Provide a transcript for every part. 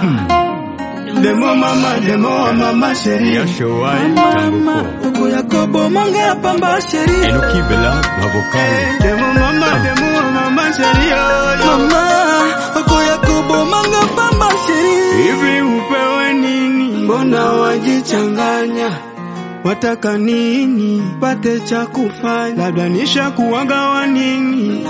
Demo mama, demo mama chérie. Yashowai Mama, Tango Oko Yakobo Manga Pamba Sheri. Enoki Bella Bavokan Demo mama, demo mama chérie. Mama, Oko Yakobo Manga Pamba Sheri. Hivi upewe nini? Mbona wajichanganya? Wataka nini? Pate cha kufanya, labda nisha kuwagawa nini?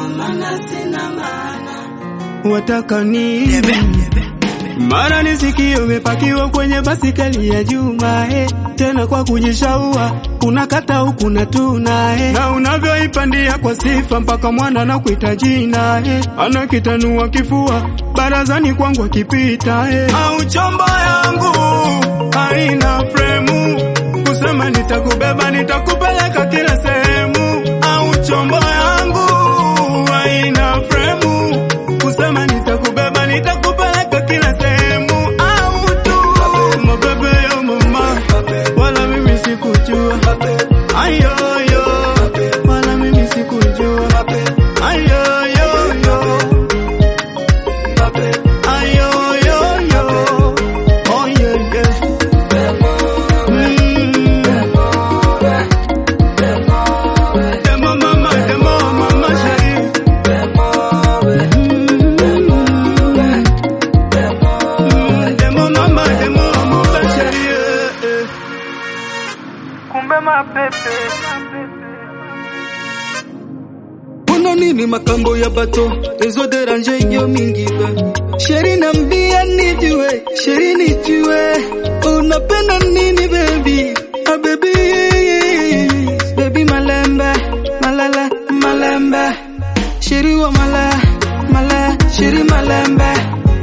Wataka nini? Mara nisikie umepakiwa kwenye basikeli ya Juma eh. Tena kwa kujishaua unakata huku na tuna eh. Na unavyoipandia kwa sifa mpaka mwana na kuita jina eh. Anakitanua kifua barazani kwangu akipita eh. Au chombo yangu haina fremu kusema nitakubeba nitakupeleka kila sehemu. Au chombo yangu haina fremu kusema nitakubeba nitakupeleka kila sehemu. Au tu mabebe ya mama, wala mimi sikujua ayoyo, wala mimi sikujua ayoyoyo, ayoyoyo, oh yeah yeah. Demo mama, demo mama chérie. Demo mama, demo mama chérie. Kumbe mapepe. Kuna nini makambo ya bato Rezo de ranje yo mingi ba Sheri nambia nijue Sheri nijue Unapenda nini baby Ah baby Baby malembe Malala malembe Sheri wa mala Mala Sheri malembe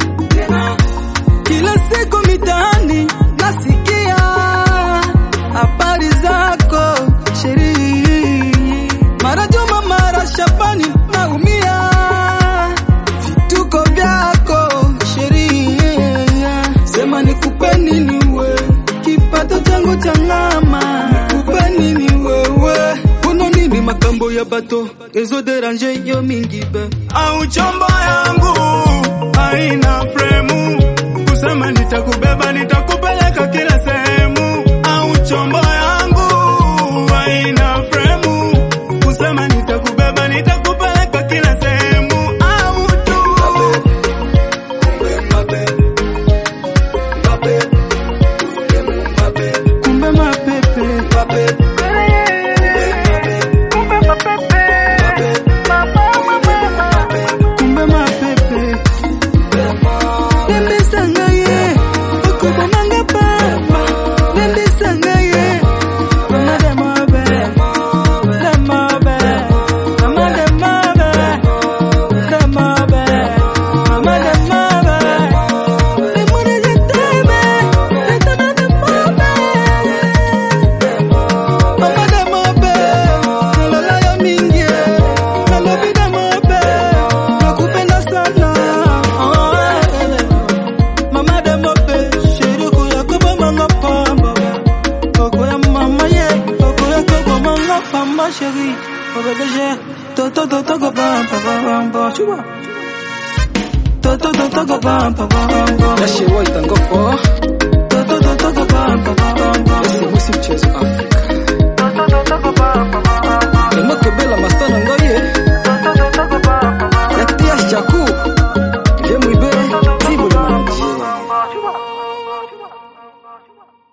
Kila siku mitaani Nasikia Habari zako Sheri mara Juma mara Shabani naumia vituko vyako sheria sema nikupe nini we kipato changu cha ngama nikupe nini wewe kuna nini makambo ya bato rezo deranje yo mingi be Au chombo yangu haina fremu kusema nitakubeba nitakupeleka kila sehemu. Au chombo yangu haina fremu kusema nitakubeba nitakupeleka kila sehemu. Au tu kumbe mapepe kumbe mapepe Nembisanga ye, okubonanga pamba. Nembisanga ye, mama de mabe, de mabe, mama de mabe, de mabe, mama de mabe. De mure de tebe, de tebe de mabe. Mama de mabe, nalala ya mingi, nalobi de mabe, nakupenda sana. Oh, Mama de mope, shiri kuya kuba manga pamba. Koko ya mama ye, koko ya koko manga pamba shiri. Obe beje, to to to to go pamba pamba. Chuba. To to to to go pamba pamba. Yashi waita ngofo To to to to go pamba pamba. Ese musi mchezo Afrika To to to to go pamba pamba. Emoke bela mastana ngoye To to to to go pamba pamba. Yatia shaku Ye mwibe Tibu ni manaji Chuba.